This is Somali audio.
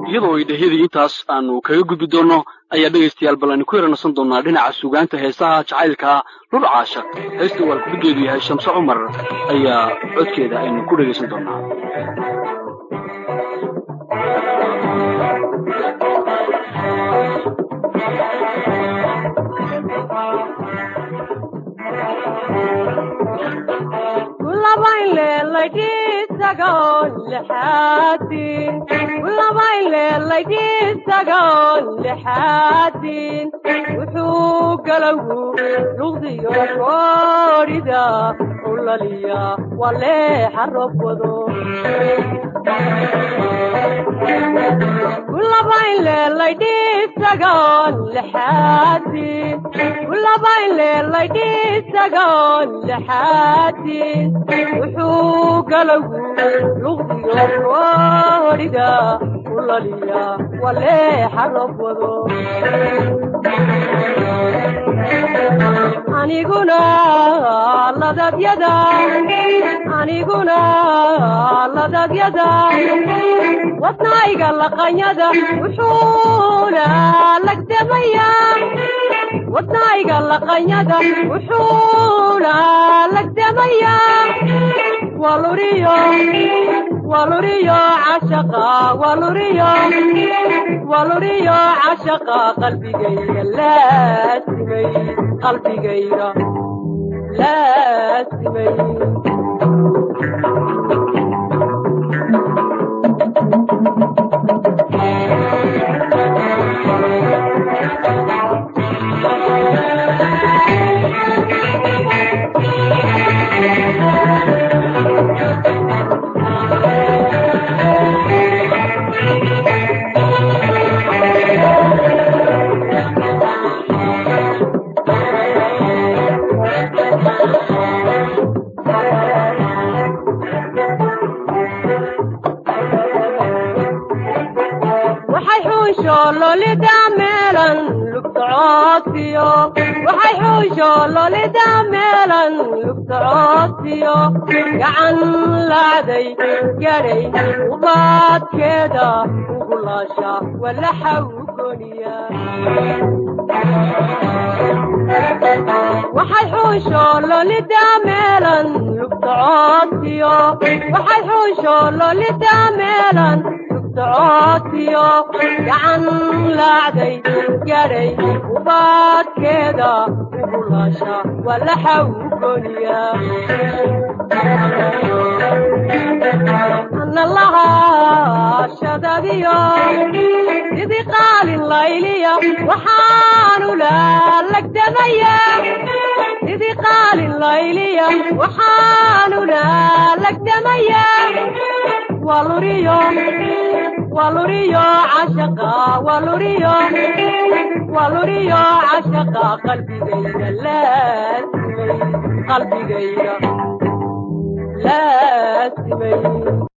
iyadoo ay dhehyadii intaas aanu kaga gudbi doonno ayaa dhegaystayaal bal aynu ku yaranasan doonnaa dhinaca sugaanta heesaha jacaylkaa lur caashaq heesta uu alkubigeedu yahay shamse cumar ayaa codkeeda aynu ku dhegaysan doonnaa wuxuu galowgu luqdiyo koodhida ulaliya waleexa robwado wuxuu galowgu luqdiyo koodhida ulaliya waleexa robwado aniguna ladabyada aniguna ladabyada wadnayga laqanyada wuxuuna lagdamaya wadnayga laqanyada wuxuuna lagdamaya waluriyo waluriyo cashaqa waluriyo waluriyo cashaqa qalbigayga laasimay qalbigayga laasimay waxay xuusho lolida meelan lugtacoodsiyo waxay xuusho lolida meelan lugtacoodsiyo gacan lacday gadhay ubaadkeeda ugulaasha walaxa u goniya waxay xuusho lolida meelan lugtacoodsiyo waxay xuusho lolida meelan lugtacoodsiyo gacan laacday gadhay ubaadkeeda ugulaasha walaxa u goniya ana lahaa shadadiyo sidii qaalin layliya waxaanu laalagdamaya sidii qaalin layliya waxaanu laalagdamaya waluriyo waluriyo cashaqa waluriyo waluriyo cashaqa qalbigayga laasimay qalbigayga laasimay